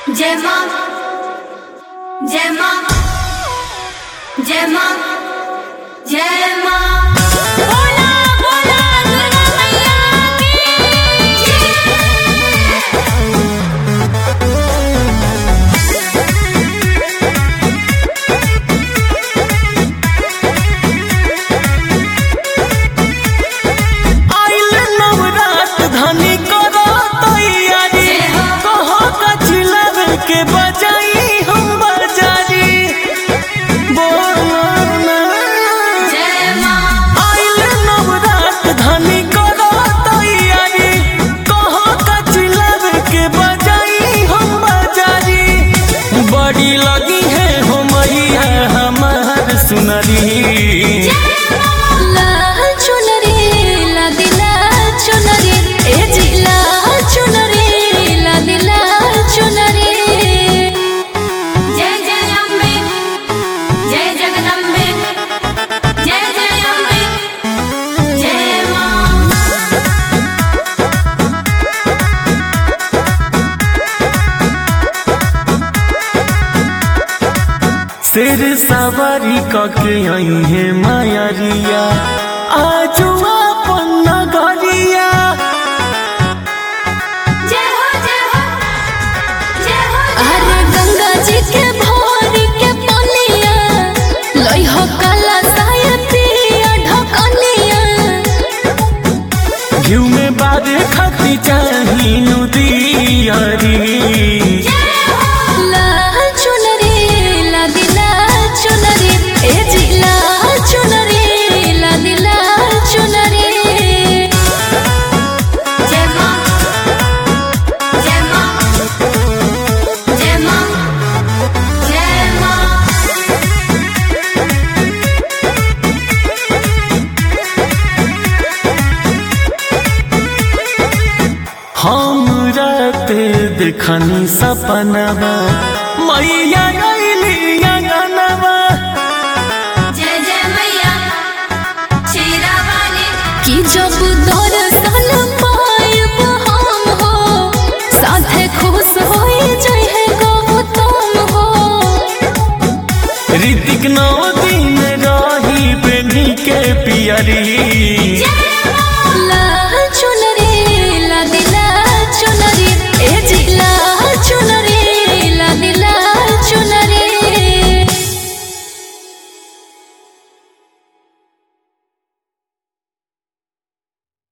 जय मां जय मां जय मां जय मां बोला बोला दुर्गा मैया की जय आइल नवरात धनी करो तैयारी कहो कचिलर के बजाई हम बजारी बोलो ना जय मां आइल नवरात धनी करो तैयारी कहो कचिलर के बजाई हम बजारी बड़ी लगी है हो मैया हमार सुनरी लाल चुनरी लादी लाल चुनरी ए जी लाल चुनरी लादी लाल चुनरी जय जय अम्बे जय जगदम्बे जय जय अम्बे जय मां सिर सवारी कके आई है मायरिया आजू अपन नगरिया जय हो जय हो जय हो अरे गंगा जी के भोर के पनिया लई हो काला साया पिया ढकनिया घिउ में बारे खती चाही नुदियारी लाल चुनरी लादी लाल चुनरी ए जी लाल चुनरी लादी लाल चुनरी जय मां जय मां जय मां जय मां हम राते देखनी सपनवा मैया गईली अंगनवा जय जय मैया शेरा वाली कि जब दर्शन पायब हम हो साथे खुश होई जहे गौतम हो ऋतिक नौ दिन रही बेनी के पियरी जय